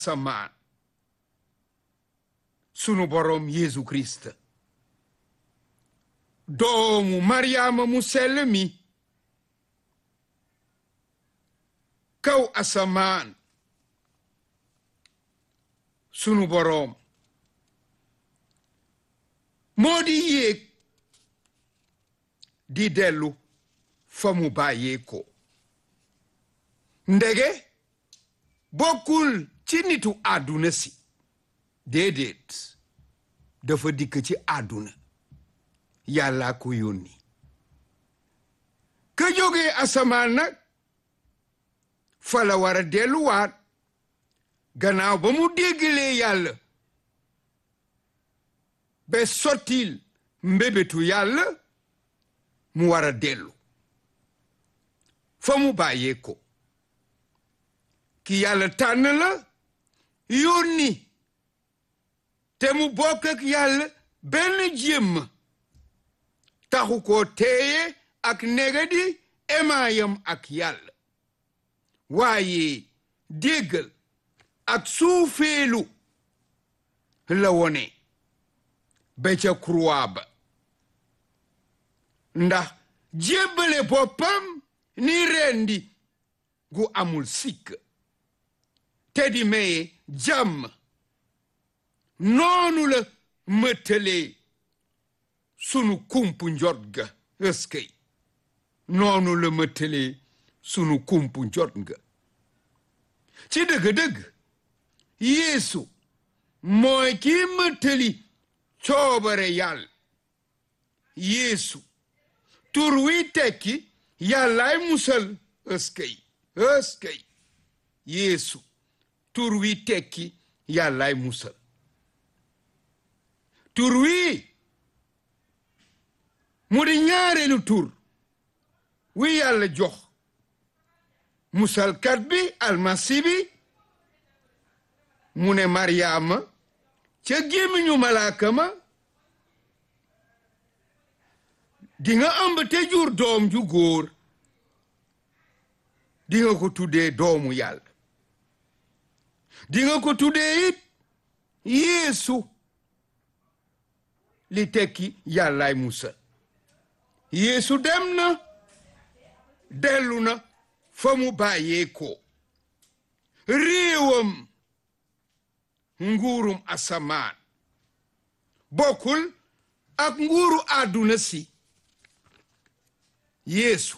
asamaan sunu boroom Yeesu Kirist doomu Maryaama mu sell mi kaw asamaan sunu boroom moo di yéeg di dellu fa mu bàyyee ko ndege bokkul ci nitu àdduna si déedéet dafa dikk ci àdduna yàlla ko yónni ka jógee asamaan nag fa la war a delluwaat gannaaw ba mu déggalee yàlla ba sottil mbébétu yàlla mu war a dellu fa mu bàyyee ko ki yàlla tànn la yónni te mu bokk ak yàlla benn jéem taxu ko teeye ak negadi emaayam ak yàlla waaye déggal ak suufeelu la wone ba ca croix ba ndax jébbale boppam ni rendi gu amul sikk te di maye jàmm noonu la mëttalee sunu kumpu njot ga ëskëy noonu la mëttalee sunu kumpu njot ga ci dëgg-dëgg yeesu mooy kii mëttali coobare yàlla yeesu tur wi tekki yàllaay musal ëskëy ëskëy yeesu tur wi tekki yàllaay musal tur wi mu di ñaareelu tur wi yàlla jox musalkat bi almasi bi mu ne maryaama ca gémmiñu malaaka ma di nga ëmb te jur doom ju góor di nga ko tuddee doomu yàlla di nga ko tuddee it yeesu li tekki yàllaay musa yeesu dem na dellu na fa mu bàyyee ko réewam nguurum asamaan bokkul ak nguuru àdduna si yeesu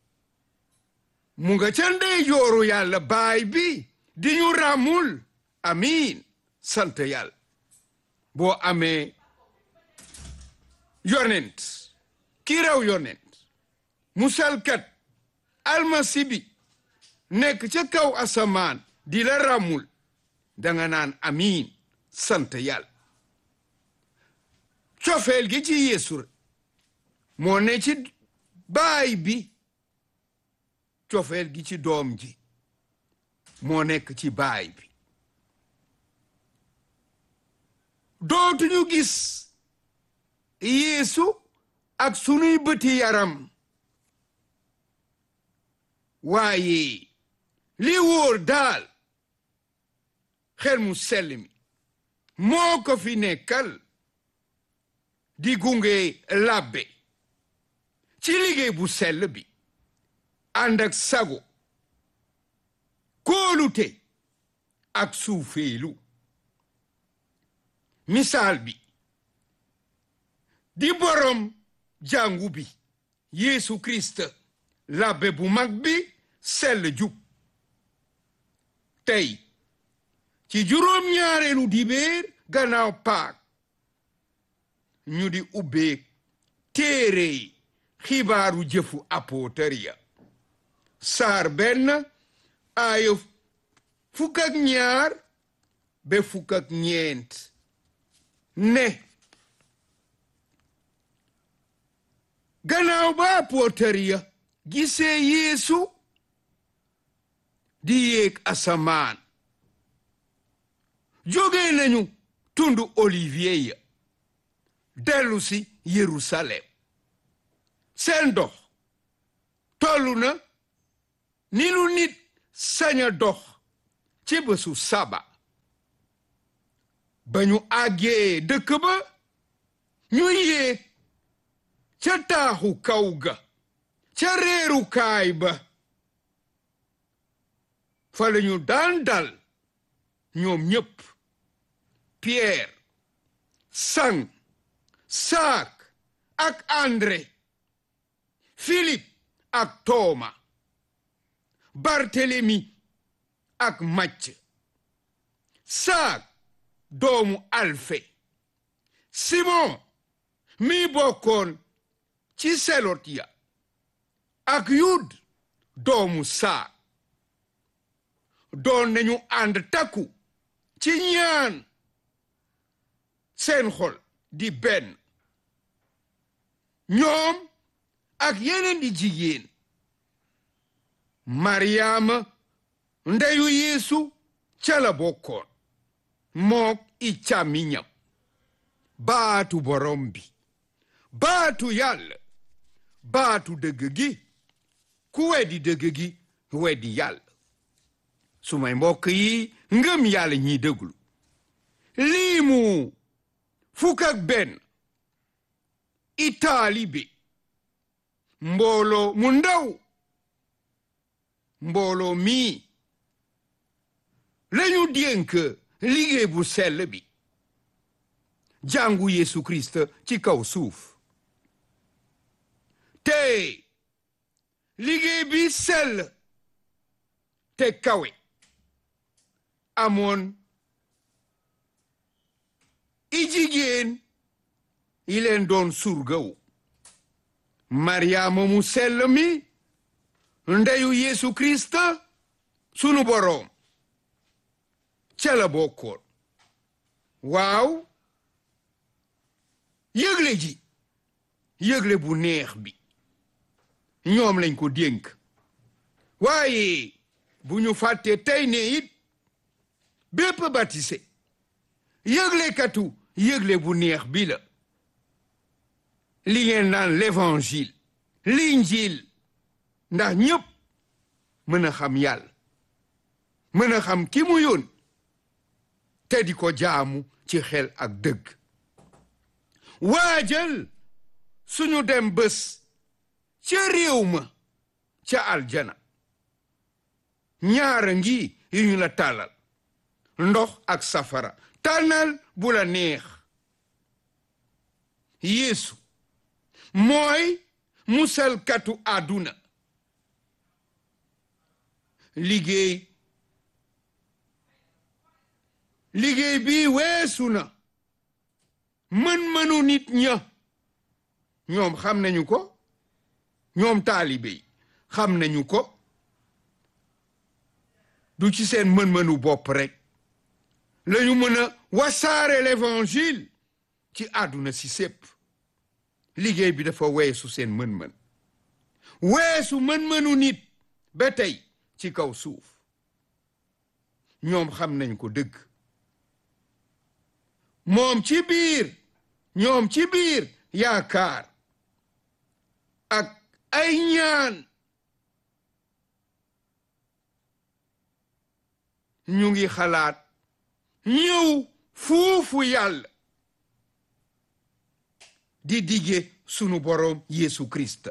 mu nga ca ndeyjooru yàlla baay bi di ñu ràmmul amiin sant yàlla boo amee yonent ki raw yonent musalkat almasi bi nekk ca kaw asamaan di la ràmmul danga naan amiin sant yàlla cofeel gi ci yeesu moo ne ci baay bi cofeel gi ci doom ji moo nekk ci baay bi dootuñu gis yeesu ak sunuy bëti yaram waaye li wóor daal xel mu sell mi moo ko fi nekkal di gunge labbe ci liggéey bu sell bi ànd ak sago kóolute ak suufeelu misaal bi di borom jàngu bi Yeesu Kirist labbe bu mag bi sell jub tey ci juróom-ñaareelu dibéer gannaaw paak ñu di ubbee téere xibaaru jëfu apotariya saar benn aaya fukk ak ñaar ba fukk ak ñeent ne gannaaw ba apotariya gisee yeesu di yéeg asamaan jóge nañu tundu olivier ya dellu si yerusalem seen dox tollu na ni lu nit sañ a dox ci bésu saba ba ñu àggee dëkk ba ñu yéeg ca taaxu kaw ga ca reerukaay ba fa la ñu daan dal ñoom ñépp Pierre sang saak ak André Philippe ak Tooma Barthélemy ak Macc saak doomu Alfe Simon mi bokkoon ci selot ya ak Yud doomu saak doon nañu ànd takku ci ñaan seen xol di benn ñoom ak yeneen di jigéen Mariama ndeyu Yeesu ca la bokkoon mook i càmmiñam baatu borom bi baatu yàlla baatu dëgg gi ku weddi dëgg gi weddi yàlla su may mbokk yi ngëm yàlla ñiy déglu lii mu fukk ak benn i taalibe mbooloo mu ndaw mbooloo mii lañu dénk liggéey bu sell bi jàngu Yeesu Kirist ci kaw suuf te liggéey bi sell te kawe amoon i jigéen yi leen doon surgawu Mariama mu sell mi ndeyu Yeesu Kirist sunu boroom ca la bokkoon waaw yëgle ji yëgle bu neex bi ñoom lañ ko dénk waaye bu ñu fàtte tey ne it bépp baptisé yëglekatu yëgle bu neex bi la li ngeen naan l'évangile l'injil ndax ñépp mën a xam yàlla mën a xam ki mu yoon te di ko jaamu ci xel ak dëgg waajal suñu dem bés ca réew ma ca aljana ñaara ngi yu ñu la tàllal ndox ak safara tànnal bu la neex yeesu mooy musalkatu àdduna liggéey liggéey bi weesu na mën-mënu nit ña ñoom xam nañu ko ñoom taalibe yi xam nañu ko du ci seen mën-mënu bopp rek lañu mën a wasaare l'évangile ci àdduna si sépp liggéey bi dafa weesu seen mën-mën weesu mën-mënu nit ba tey ci kaw suuf ñoom xam nañ ko dëgg moom ci biir ñoom ci biir yaakaar ak ay ñaan ñu ngi xalaat ñëw fuufu yàlla di dige sunu boroom Yeesu Kirist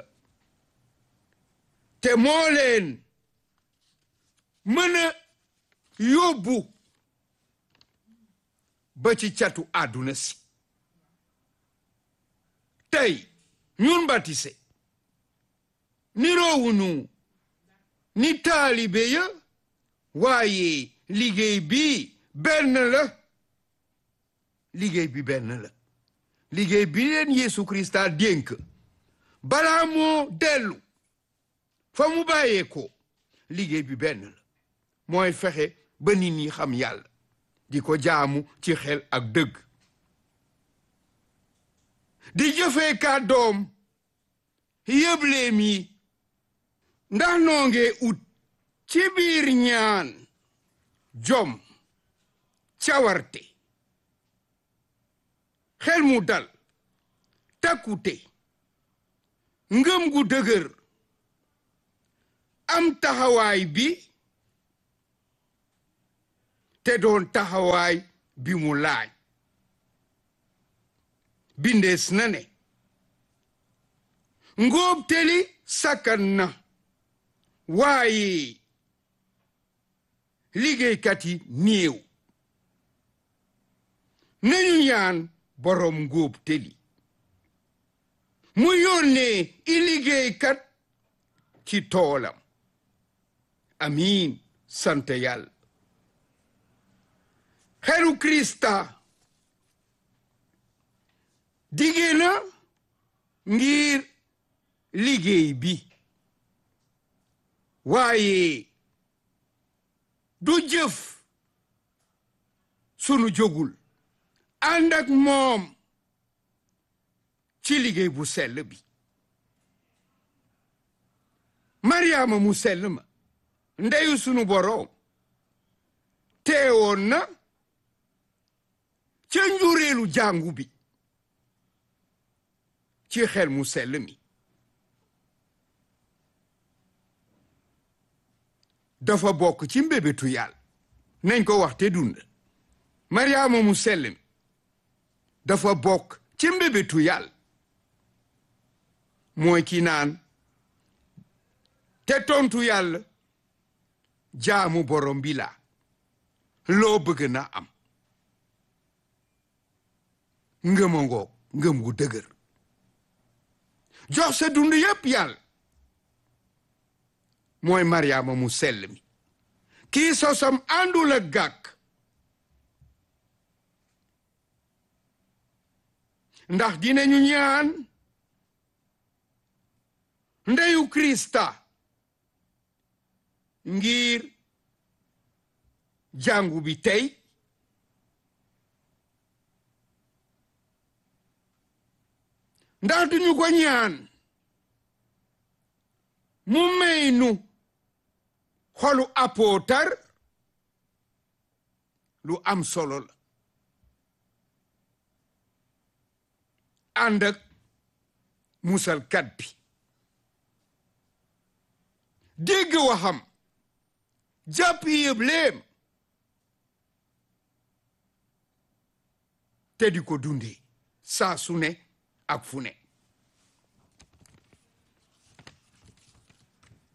te moo leen mën a yóbbu ba ci catu àdduna si tey ñun batise niroowunu ni taalibe ya waaye liggéey bi benn la liggéey bi benn la liggéey bi leen Yeesu Krista dénk balaa moo dellu fa mu bàyyee ko liggéey bi benn la mooy fexe ba nit ñi xam yàlla di ko jaamu ci xel ak dëgg di jëfee kàddoom yëbleem yi ndax noo ngee ut ci biir ñaan jom cawarte xel mu dal takkute ngëm gu dëgër am taxawaay bi te doon taxawaay bi mu laaj bindees na ne ngóob teli sakkan na waaye liggéeykat yi néew nañu ñaan boroom ngóob teli mu yónnee i liggéeykat ci toolam amiin sant yàlla xelu krista dige na ngir liggéey bi waaye du jëf sunu jógul ànd ak moom ci liggéey bu sell bi Mariama mu sell ma ndeyu sunu boroom teewoon na ca njureelu jàngu bi ci xel mu sell mi dafa bokk ci mbébétu yàlla nañ ko wax te dund Mariama mu sell mi dafa bokk ci mbébétu yàlla mooy ki naan te tontu yàlla jaamu borom bi la loo bëgg na am ngëma ngoog ngëm gu dëgër jox sa dund yépp yàlla mooy Mariama mu sell mi kii sosam àndul ak gàkk ndax dinañu ñaan ndeyu Krista ngir jàngu bi tey ndax duñu ko ñaan mu may nu xolu apootar lu am solo la ànd ak musalkat bi dégg waxam jàpp yëb léem te di ko dundee saa su ne ak fu ne